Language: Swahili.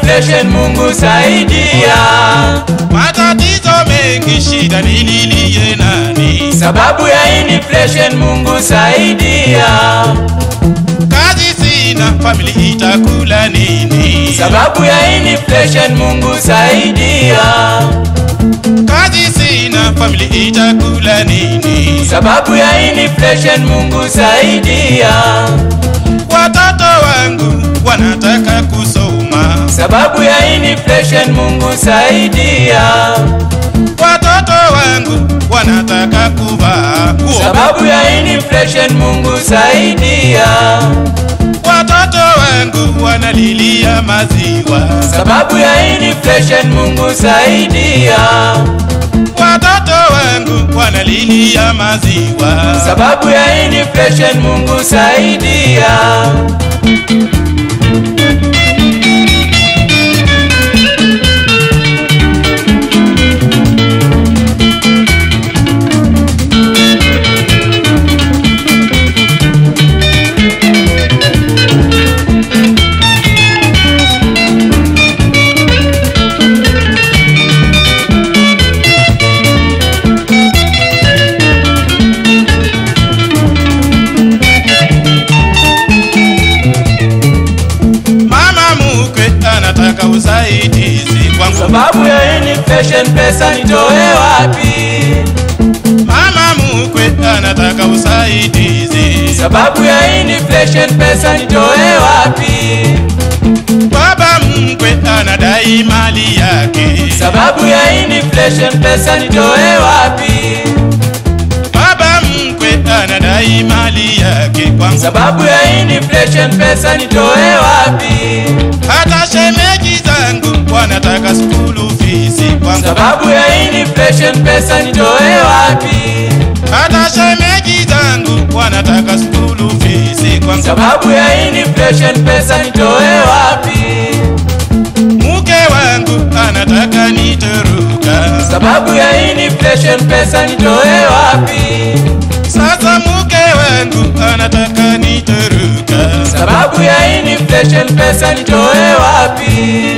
inflation, Mungu saidia. Matatizo mengi, shida nililie nani? Sababu ya inflation, Mungu saidia. Kazi sina, famili itakula nini? Sababu ya inflation, Mungu saidia. Kazi sina, famili itakula nini? Sababu ya inflation, Mungu saidia. Watoto wangu wanataka kusoma, Sababu ya inflation, Mungu saidia. watoto wangu wanataka kuvaa nguo, Sababu ya inflation, Mungu saidia. watoto wangu wanalilia maziwa, Sababu ya inflation, Mungu saidia. watoto wangu wanalilia maziwa. Sababu ya inflation, Mungu saidia. Mama mkwe anataka usaidizi kwangu, Sababu ya inflation, pesa nitoe wapi? mama mkwe anataka usaidizi, Sababu ya inflation, pesa nitoe wapi? baba mkwe anadai mali yake, Sababu ya inflation, pesa nitoe wapi? baba mkwe anadai mali yake kwangu, Sababu ya inflation, pesa nitoe wapi? hata shemeji zangu wanataka skulu fisi kwangu, Sababu ya inflation, pesa nitoe wapi? hata shemeji zangu wanataka skulu fisi kwangu, Sababu ya inflation, pesa nitoe wapi? mke wangu anataka nitoroka, Sababu ya inflation, pesa nitoe wapi? sasa mke wangu anataka nitoroka. Sababu ya inflation, pesa nitoe wapi?